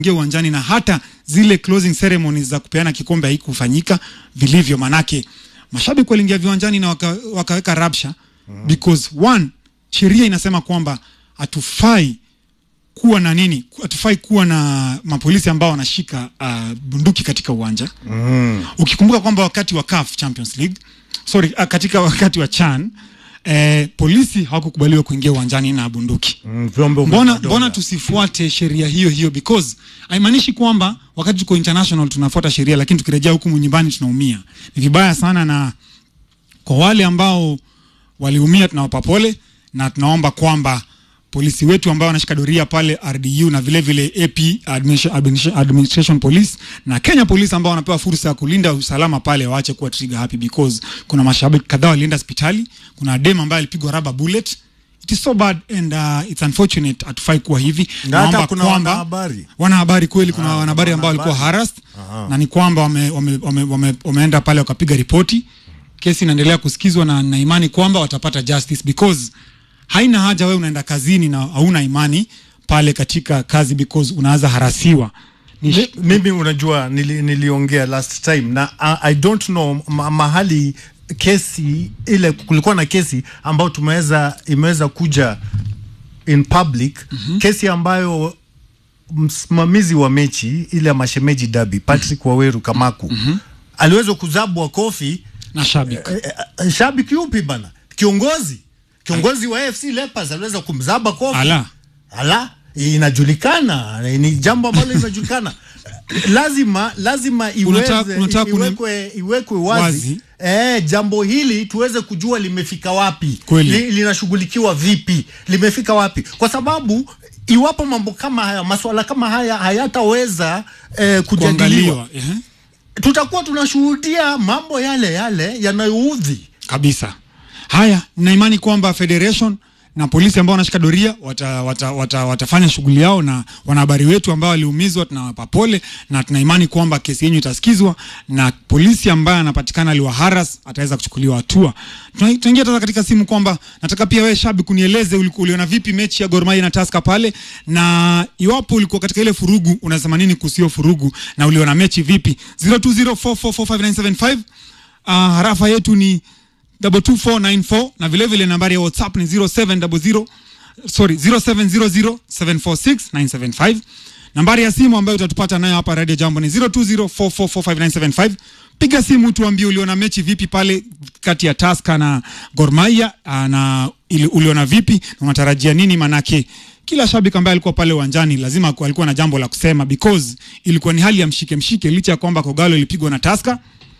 ingia uwanjani na hata zile closing ceremonies za kupeana kikombe haikufanyika vilivyo, manake mashabiki waliingia viwanjani na waka, wakaweka rabsha because one, sheria inasema kwamba hatufai kuwa na nini, hatufai kuwa na mapolisi ambao wanashika uh, bunduki katika uwanja Mm. ukikumbuka kwamba wakati wa CAF Champions League sorry, uh, katika wakati wa CHAN eh, polisi hawakukubaliwa kuingia uwanjani na bunduki. Mm, vyombo vya Mbona, madola. mbona tusifuate sheria hiyo hiyo? Because haimaanishi kwamba wakati tuko international tunafuata sheria, lakini tukirejea huku nyumbani tunaumia. Ni vibaya sana, na kwa wale ambao waliumia tunawapa pole na tunaomba kwamba polisi wetu ambao wanashika doria pale RDU na vile vile AP Administration, Administration, Administration Police na Kenya Police ambao wanapewa fursa ya kulinda usalama pale waache kuwa trigger happy because kuna mashabiki kadhaa walienda hospitali. Kuna dem ambaye alipigwa rubber bullet. It is so bad and uh, it's unfortunate. Hatufai kuwa hivi. Na hata Naomba kuna kwamba- wanahabari. wanahabari kweli, kuna Ah, wanahabari ambao walikuwa wanahabari. harassed Aha. na ni kwamba wame, wame, wame, wame, wameenda pale wakapiga ripoti. Kesi inaendelea kusikizwa na na imani kwamba watapata justice because haina haja wewe unaenda kazini na hauna imani pale katika kazi because unaanza harasiwa. Ni Mi- mimi unajua nili, niliongea last time na uh, I don't know ma, mahali kesi ile kulikuwa na kesi ambayo tumeweza imeweza kuja in public mm-hmm. kesi ambayo msimamizi wa mechi ile ya mashemeji dabi Patrick Waweru Kamaku mm-hmm. aliweza kuzabwa kofi na shabiki. eh, eh, shabiki yupi bana kiongozi kiongozi wa AFC Leopards aliweza kumzaba kofi Ala. ala inajulikana ni jambo ambalo linajulikana lazima lazima iweze Unataka- unataka kuni- iwekwe, iwekwe wazi, Wazi. Eh, jambo hili tuweze kujua limefika wapi Kweli. Li, linashughulikiwa vipi limefika wapi kwa sababu iwapo mambo kama haya maswala kama haya hayataweza eh, kujadiliwa Kuangaliwa. Ehe. tutakuwa tunashuhudia mambo yale yale yanayoudhi kabisa. Haya, na imani kwamba federation na polisi ambao wanashika doria wata, wata, wata, watafanya shughuli yao, na wanahabari wetu ambao waliumizwa tunawapa pole, na tuna imani kwamba kesi yenyu itasikizwa na polisi ambaye anapatikana aliwaharas ataweza kuchukuliwa hatua. Tuna- Tunaingia sasa katika simu kwamba nataka pia wewe shabiki kunieleze ulikuwa uliona vipi mechi ya Gor Mahia na Tusker pale, na iwapo ulikuwa katika ile furugu unasema nini kuhusu hiyo furugu na uliona mechi vipi? 0204445975 uh, harafa yetu ni 22494 na vile vile nambari ya WhatsApp ni 0700 sorry 0700746975. Nambari ya simu ambayo utatupata nayo hapa Radio Jambo ni 0204445975. Piga simu tuambie uliona mechi vipi pale kati ya Tusker na Gor Mahia ah, na ili- uliona vipi na unatarajia nini manake kila shabiki ambaye alikuwa pale uwanjani lazima ku- alikuwa na jambo la kusema because ilikuwa ni hali ya mshike mshike licha ya kwamba Kogalo ilipigwa na Tusker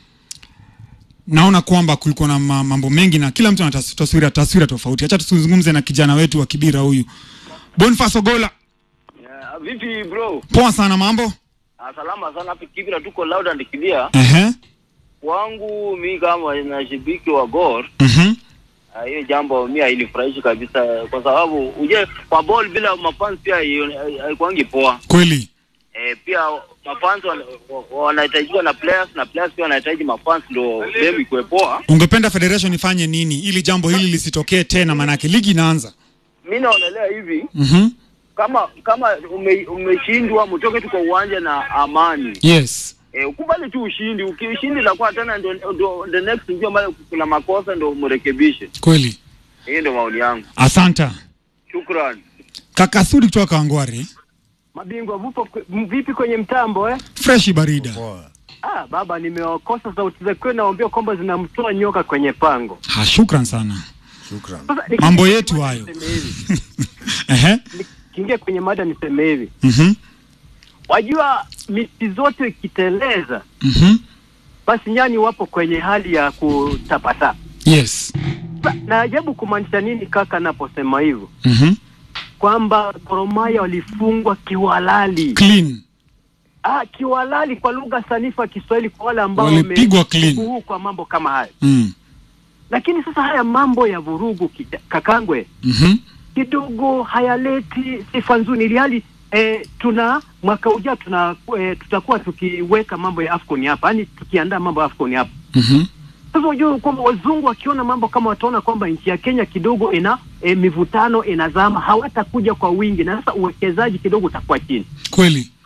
naona kwamba kulikuwa na ma- mambo mengi na kila mtu ana tas- taswira taswira tofauti. Acha tuzungumze na kijana wetu wa Kibira huyu Boniface Ogola. Yeah, vipi bro? Poa sana, mambo Ah, salama sana hapa Kibira, tuko loud and clear. ehe, Wangu mi kama na shabiki wa Gor, mhm, ah, hiyo jambo mi hainifurahishi kabisa, kwa sababu uje kwa ball bila mafans pia haio- haikuangi poa. kweli Eh, pia mafans wana- wa- wanahitajiwa na players na players pia wanahitaji mafans ndo game ikuwe poa. ungependa federation ifanye nini ili jambo hili lisitokee tena, manake ligi inaanza. Mi naonelea hivi Mhm, kama kama ume, umeshindwa mtoke tu kwa uwanja na amani. yes, Eh, ukubali tu ushindi. Ukishindi la kwa tena ndo, ndo the next ndio ambayo kuna makosa ndo mrekebishe. kweli. Hiyo ndo maoni yangu. Asanta Shukran. kaka Sudi kutoka Kawangware, Mabingwa vupo vipi kwenye mtambo eh? freshi barida. Poa. Ah, baba nimewakosa sauti za kwenu naambia kwamba zinamtoa nyoka kwenye pango. Ha, shukran sana. Shukran. Sasa nikiingia Mambo kwenye yetu mada hayo. niseme hivi. Ehe, Nikiingia kwenye mada niseme hivi. mhm, Wajua miti zote ikiteleza mhm, basi nyani wapo kwenye hali ya kutapata. yes, Sa- Na ajabu kumaanisha nini kaka naposema hivyo? mhm, Kwamba Gor Mahia walifungwa kiwalali. clean, Ah, kiwalali kwa lugha sanifu ya Kiswahili kwa wale ambao Walipigwa wame- clean. huu kwa mambo kama haya. mm, Lakini sasa haya mambo ya vurugu kita- kakangwe mhm, kidogo hayaleti sifa nzuri, ili hali eh, tuna mwaka ujao tuna eh, tutakuwa tukiweka mambo ya Afcon hapa, yani tukiandaa mambo ya Afcon hapa. mhm, Sasa unajua kwamba wazungu wakiona mambo kama wataona kwamba nchi ya Kenya kidogo ina eh, mivutano inazama, hawatakuja kwa wingi, na sasa uwekezaji kidogo utakuwa chini. kweli.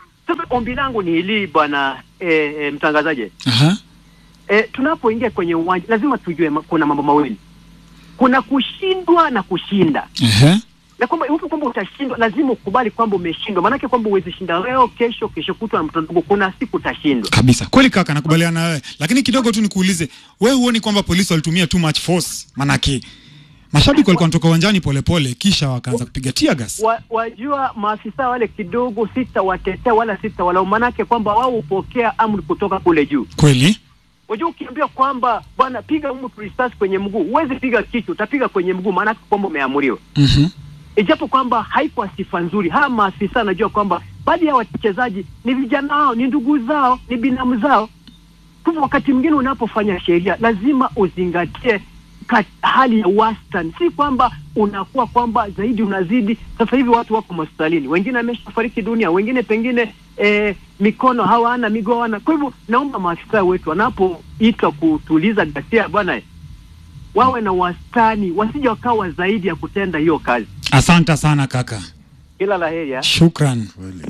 ombi langu ni hili bwana eh, eh, mtangazaji Aha. eh, tunapoingia kwenye uwanja lazima tujue ma, kuna mambo mawili kuna kushindwa na kushinda Ehe. na kwamba iwapo kwamba utashindwa lazima ukubali kwamba umeshindwa maanake kwamba uwezi shinda leo kesho kesho kutwa na mtoto kuna siku utashindwa kabisa kweli kaka nakubaliana na wewe lakini kidogo tu nikuulize we huoni kwamba polisi walitumia too much force manake mashabiki walikuwa wanatoka uwanjani polepole kisha wakaanza kupiga tear gas wa, wajua maafisa wale kidogo sitawatetea wala sitawalaumu manake kwamba wao hupokea amri kutoka kule juu kweli Unajua ukiambia kwamba bwana piga mtu risasi kwenye mguu, huwezi piga kichwa, utapiga kwenye mguu, maanake kwamba umeamuriwa. Mhm. Ijapo kwamba haikuwa sifa nzuri, hawa maafisa anajua kwamba baadhi ya wachezaji ni vijana wao, ni ndugu zao, ni binamu zao. Kwa hivyo wakati mwingine unapofanya sheria lazima uzingatie kat, hali ya wastani, si kwamba unakuwa kwamba zaidi unazidi. Sasa hivi watu wako hospitalini, wengine wameshafariki dunia, wengine pengine eh, mikono hawana, miguu hawana. Kwa hivyo naomba maafisa wetu wanapoitwa kutuliza ghasia, bwana, wawe na wastani, wasije wakawa zaidi ya kutenda hiyo kazi. asante sana kaka Kila la heri. ah. shukran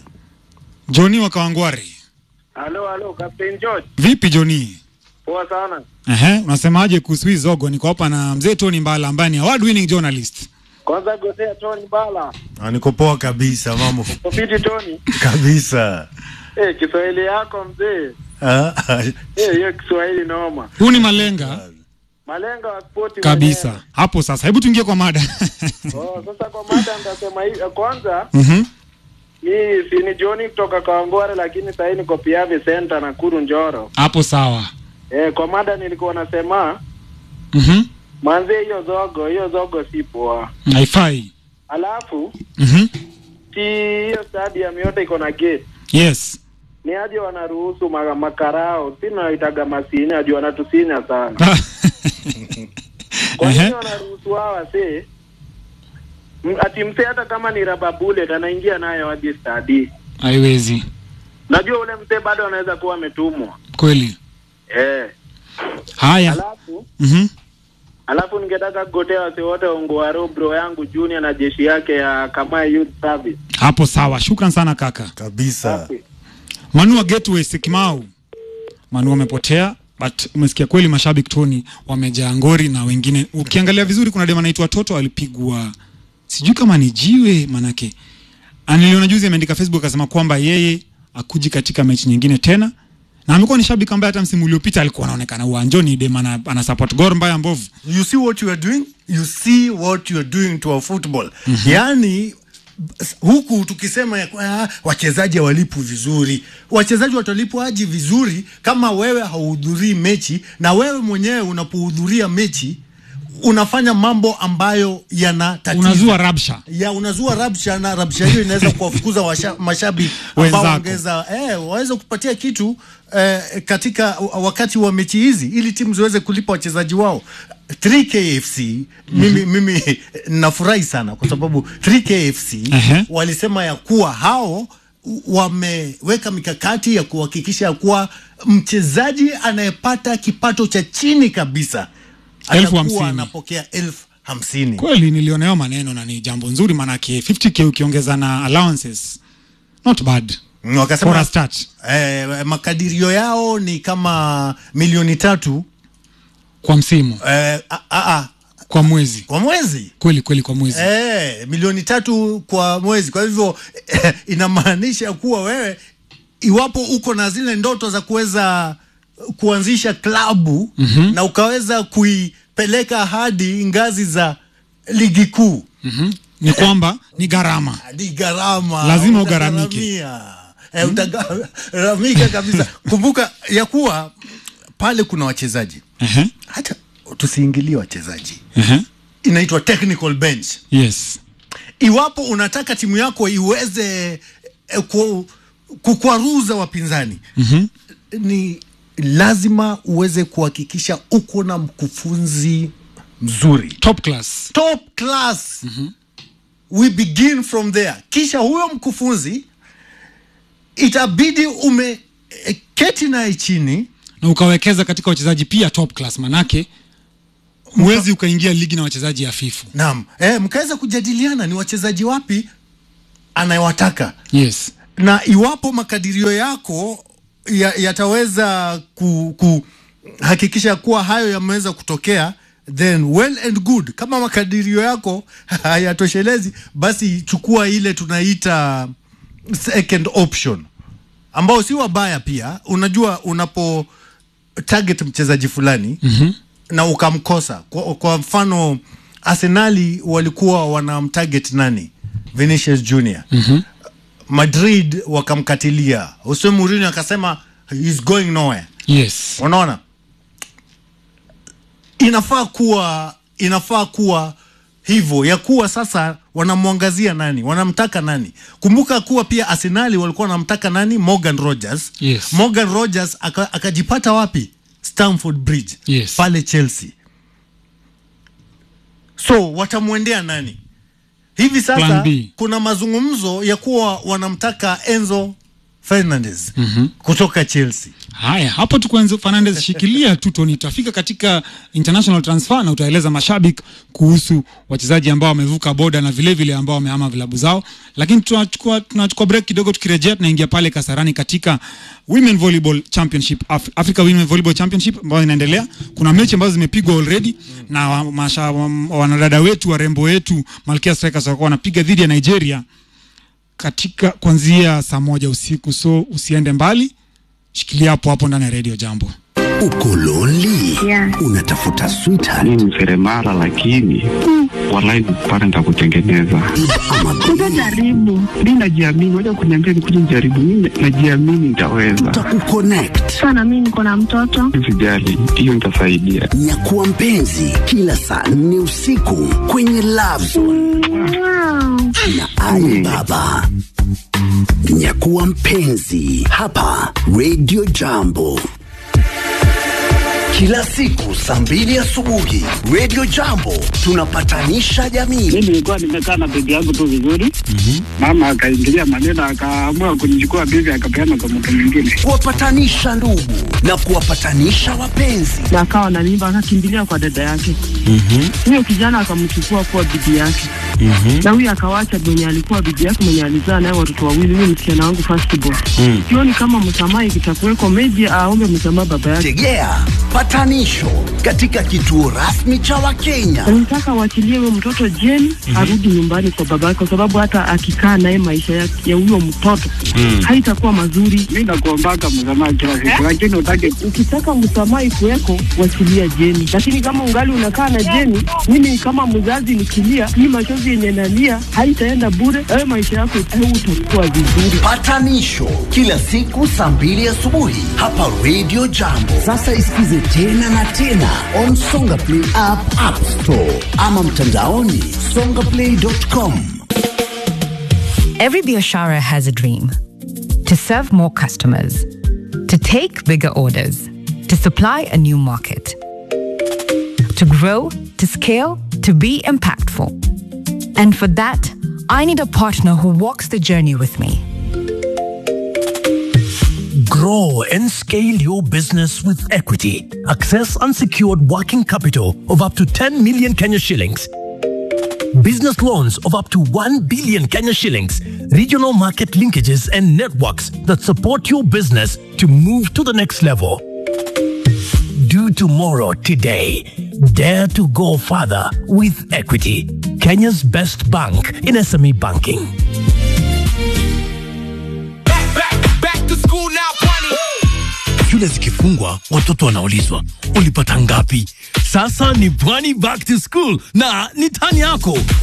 joni wakawangwari Halo, halo, Captain George. vipi joni Poa sana. Ehe, unasemaje kuhusu hii zogo niko hapa na mzee tony mbala ambaye ni award winning journalist Kwanza gosea Tony Bala. Ah, niko poa kabisa mambo Kopiti Tony. kabisa Eh, Kiswahili yako mzee. Ah, Eh, hiyo Kiswahili noma. huu ni malenga Malenga wa spoti kabisa hapo sasa hebu tuingie kwa mada mwenyewe. Oh, sasa kwa mada nitasema hivi. Kwanza Mhm. hii si ni Johnny kutoka Kawangware lakini sasa hii niko Piavi Center Nakuru Njoro. hapo sawa Eh, kwa mada nilikuwa nasema Mhm. manze hiyo zogo, hiyo zogo si poa. haifai Alafu Mhm. si hiyo stadium yote iko na gate. yes Ni aje wanaruhusu ma- makarao, si naitaga masini, ajua wanatusinya sana. Kwa Ehe. nini wanaruhusu hawa se M- ati mse hata kama ni raba bullet anaingia nayo hadi stadi. haiwezi Najua ule mse bado anaweza kuwa ametumwa. kweli Eh. haya Alafu Mhm. alafu ningetaka kugotea wase wote Ongwaro bro yangu Junior na jeshi yake ya Kamai Youth Service. hapo sawa shukran sana kaka kabisa Safi. manu wa gateway sikimau manu wamepotea but umesikia kweli mashabiki toni wamejaa ngori na wengine ukiangalia vizuri kuna dem anaitwa toto alipigwa sijui kama ni jiwe manake Ah, niliona juzi ameandika facebook akasema kwamba yeye akuji katika mechi nyingine tena na amekuwa ni shabiki ambaye hata msimu uliopita alikuwa anaonekana uwanjoni dem ana, ana support gor mbaya mbovu you see what you are doing you see what you are doing to our football mm-hmm. yaani s- huku tukisema ya, kwa- ah, wachezaji hawalipwi vizuri wachezaji watalipwa aji vizuri kama wewe hauhudhurii mechi na wewe mwenyewe unapohudhuria mechi unafanya mambo ambayo yana tatizo unazua rabsha ya unazua rabsha na rabsha hiyo inaweza kuwafukuza washa- mashabiki ambao Wenzako. wangeza eh, waweze kupatia kitu eh, katika wakati wa mechi hizi ili timu ziweze kulipa wachezaji wao 3KFC mimi, mimi nafurahi sana kwa sababu 3KFC Ehe. walisema ya kuwa hao wameweka mikakati ya kuhakikisha ya kuwa mchezaji anayepata kipato cha chini kabisa Elfu atakuwa hamsini. anapokea elfu hamsini kweli nilioneo maneno na ni jambo nzuri manake 50k ukiongeza na allowances not bad Mm, for a wakasema start eh, makadirio yao ni kama milioni tatu kwa msimu eh, a, a, a, kwa mwezi kwa mwezi kweli kweli kwa mwezi eh, milioni tatu kwa mwezi kwa hivyo eh, inamaanisha kuwa wewe iwapo uko na zile ndoto za kuweza kuanzisha klabu mm-hmm. na ukaweza kuipeleka hadi ngazi za ligi kuu Mhm. ni kwamba ni gharama hadi gharama Lazima ugharamike. utagharamia. Eh, utagharamika kabisa kumbuka ya kuwa pale kuna wachezaji Ehe, hata tusiingilie wachezaji ehe. inaitwa technical bench yes iwapo unataka timu yako iweze eh, ku, kukwaruza wapinzani Mhm. ni lazima uweze kuhakikisha uko na mkufunzi mzuri top class top class mm-hmm. we begin from there kisha huyo mkufunzi itabidi ume eh, keti naye chini na ukawekeza katika wachezaji pia top class manake huwezi ukaingia ligi na wachezaji hafifu naam eh, mkaweza kujadiliana ni wachezaji wapi anayewataka yes na iwapo makadirio yako ya- yataweza ku, kuhakikisha kuwa hayo yameweza kutokea then well and good kama makadirio yako hayatoshelezi basi chukua ile tunaita second option ambao si wabaya pia unajua unapo target mchezaji fulani mm-hmm. na ukamkosa kwa, kwa mfano arsenali walikuwa wanamtarget nani vinicius junior mm-hmm. madrid wakamkatilia Jose Mourinho akasema he's going nowhere yes unaona inafaa kuwa inafaa kuwa hivyo ya kuwa sasa wanamwangazia nani wanamtaka nani kumbuka kuwa pia arsenali walikuwa wanamtaka nani morgan rogers Yes. morgan rogers aka- akajipata wapi stamford bridge Yes. pale chelsea so watamwendea nani hivi Plan sasa B. kuna mazungumzo ya kuwa wanamtaka enzo fernandez mm-hmm. kutoka chelsea haya hapo tu kwanza fernandez shikilia tu toni tutafika katika international transfer na utaeleza mashabiki kuhusu wachezaji ambao wamevuka boda na vile vile ambao wamehama vilabu zao lakini tunachukua tunachukua break kidogo tukirejea tunaingia pale kasarani katika women volleyball championship Af africa women volleyball championship ambayo inaendelea kuna mechi ambazo zimepigwa already na wa- masha- wa- wanadada wetu warembo wetu malkia strikers watakuwa wanapiga dhidi ya nigeria katika kuanzia saa moja usiku so usiende mbali shikilia hapo hapo ndani ya redio jambo Uko lonely? Yeah. Unatafuta sweetheart mi ni seremala lakini walai pale nitakutengeneza ama Utajaribu. mi najiamini waja kuniambia nikuja nijaribu mi najiamini nitaweza tutakukonnect. Sana mimi niko na mtoto. sijali hiyo nitasaidia Nyakuwa mpenzi kila saa nne usiku kwenye Love Zone Wow. na Ali Baba. Nyakuwa mpenzi hapa Radio Jambo. Kila siku saa mbili asubuhi Radio Jambo tunapatanisha jamii. mi nilikuwa nimekaa na bibi yangu tu vizuri mama akaingilia maneno akaamua kunichukua bibi akapeana kwa mtu mwingine kuwapatanisha ndugu na kuwapatanisha wapenzi. na akawa na mimba akakimbilia kwa dada yake huyo kijana akamchukua kuwa bibi yake na huyo akawacha mwenye alikuwa bibi yake mwenye alizaa naye watoto wawili huyo msichana wangu firstborn sioni kama msamaha ikitakuweko meji aombe msamaha baba yake Tegea patanisho katika kituo rasmi cha Wakenya. nataka waachilie huyo mtoto jeni arudi nyumbani kwa baba yake kwa sababu hata akikaa naye maisha ya ya huyo mtoto haitakuwa mazuri mi nakuombaka msamaha kila siku lakini utake ukitaka msamaha ikuweko wachilia jeni lakini kama ungali unakaa na jeni mimi kama mzazi nikilia hii machozi yenye nalia haitaenda bure ayo maisha yako utakuwa vizuri Patanisho kila siku saa mbili asubuhi hapa Radio Jambo. Sasa isikize tena na tena on Songa Play app, App Store ama mtandaoni songaplay.com. Every Bioshara has a dream to serve more customers, to take bigger orders, to supply a new market, to grow, to scale, to be impactful. And for that, I need a partner who walks the journey with me. Grow and scale your business with equity. Access unsecured working capital of up to 10 million Kenya shillings. Business loans of up to 1 billion Kenya shillings. Regional market linkages and networks that support your business to move to the next level. Do tomorrow today. Dare to go further with equity. Kenya's best bank in SME banking. shule zikifungwa watoto wanaulizwa ulipata ngapi sasa ni pwani back to school na ni tani yako